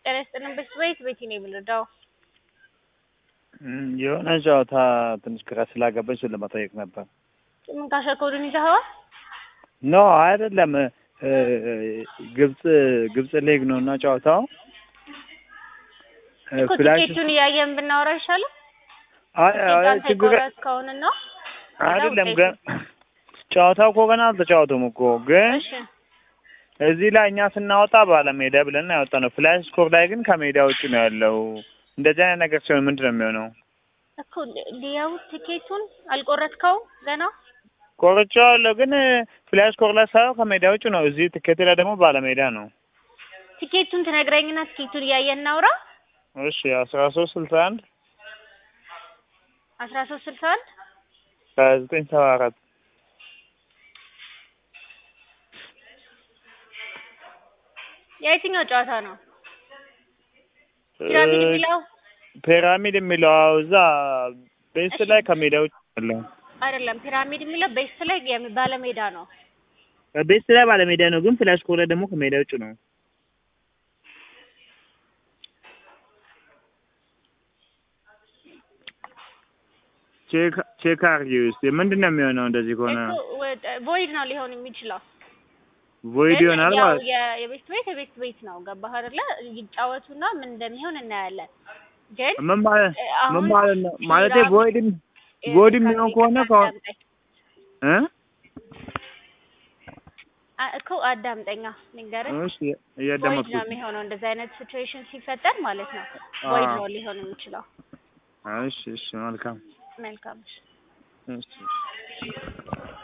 ጤና ይስጥልን በሽት ቤት ቤቲ ነው የምንረዳው። እም፣ የሆነ ጨዋታ ትንሽ ግራ ስላገባኝ እሱን ለመጠየቅ ነበር። ምን ካሸኮዱን ይዘኸዋል? ኖ አይደለም እ፣ ግብጽ ግብጽ ሊግ ነው እና ጨዋታው እ፣ እኮ ፍላሽ ቲኬቱን እያየን ብናወራ ይሻላል። አይ አይ ቲኬት ችግር ቆረጥ ከሆነ ነው። አይደለም ግን ጨዋታው እኮ ገና አልተጫወቱም እኮ ግን እሺ እዚህ ላይ እኛ ስናወጣ ባለሜዳ ብለን ያወጣ ነው። ፍላሽ ስኮር ላይ ግን ከሜዳ ውጭ ነው ያለው። እንደዚህ አይነት ነገር ሲሆን ምንድን ነው የሚሆነው? እኮ ሊያው ቲኬቱን አልቆረጥከው ገና ቆርጬዋለሁ ግን ፍላሽ ስኮር ላይ ሳየው ከሜዳ ውጭ ነው። እዚህ ትኬት ላይ ደግሞ ባለሜዳ ነው። ቲኬቱን ትነግረኝና ቲኬቱን እያየን እናውራ። እሺ አስራ ሶስት ስልሳ አንድ አስራ ሶስት ስልሳ አንድ ሀያ ዘጠኝ ሰባ አራት የየትኛው ጨዋታ ነው? ፒራሚድ የሚለው ፒራሚድ የሚለው አዎ፣ እዛ ቤስት ላይ ከሜዳ ውጭ ያለው አይደለም። ፒራሚድ የሚለው ቤስት ላይ የሚ- ባለሜዳ ነው። ቤስት ላይ ባለሜዳ ነው፣ ግን ፍላሽ ስኮር ላይ ደግሞ ከሜዳ ውጭ ነው። ቼክ ቼክ አድርጊ ውስጥ ምንድን ነው የሚሆነው? እንደዚህ ከሆነ ቮይድ ነው ሊሆን የሚችለው። ቮይድ ግን ይሆናል ያው ማለት የ- የቤት ቤት የቤት ቤት ነው። ገባህ አይደለ? ይጫወቱና ምን እንደሚሆን እናያለን። ግን ምን ማለት እ፣ ምን አሁን ማለት ነው? ማለቴ ፒራሚድ- ቮይድ እ፣ ቮይድ የሚሆን ከሆነ ከሆነ አዳምጠኝ። እ አ- እኮ አዳምጠኛ ልንገርህ። እሺ ቮይድ እያዳመጥኩ ነው የሚሆነው እንደዚህ አይነት ሲቹዌሽን ሲፈጠር ማለት ነው። ቮይድ አዎ። ነው ሊሆን የሚችለው። እሺ እሺ መልካም መልካም እሺ። እሺ